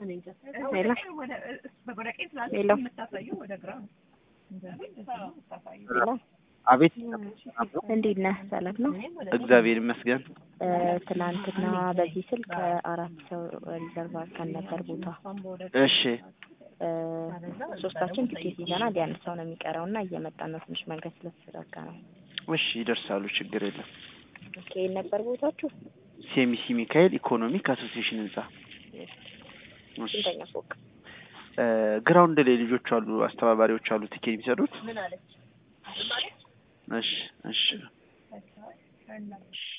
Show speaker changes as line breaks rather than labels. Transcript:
ሄሎ ሄሎ ሄሎ
አቤት
እንዴት ነህ? ሰላም ነው?
እግዚአብሔር ይመስገን።
እ ትናንትና በዚህ ስልክ አራት ሰው ሪዘርቭ አድርገን ነበር ቦታ
እሺ
እ ሶስታችን ቲኬት ይዘናል። ያን ሰው ነው የሚቀረው እና እየመጣን ነው። ትንሽ መንገድ ስለተዘጋጋ ነው።
እሺ ይደርሳሉ፣ ችግር የለም።
ኦኬ ነበር ቦታችሁ
ሴሚሲ ሚካኤል ኢኮኖሚክ አሶሲዬሽን ህንጻ እሺ።
ስንተኛ ፎቅ?
እ ግራውንድ ላይ ልጆች አሉ፣ አስተባባሪዎች አሉ ቲኬት የሚሰጡት። እሺ እሺ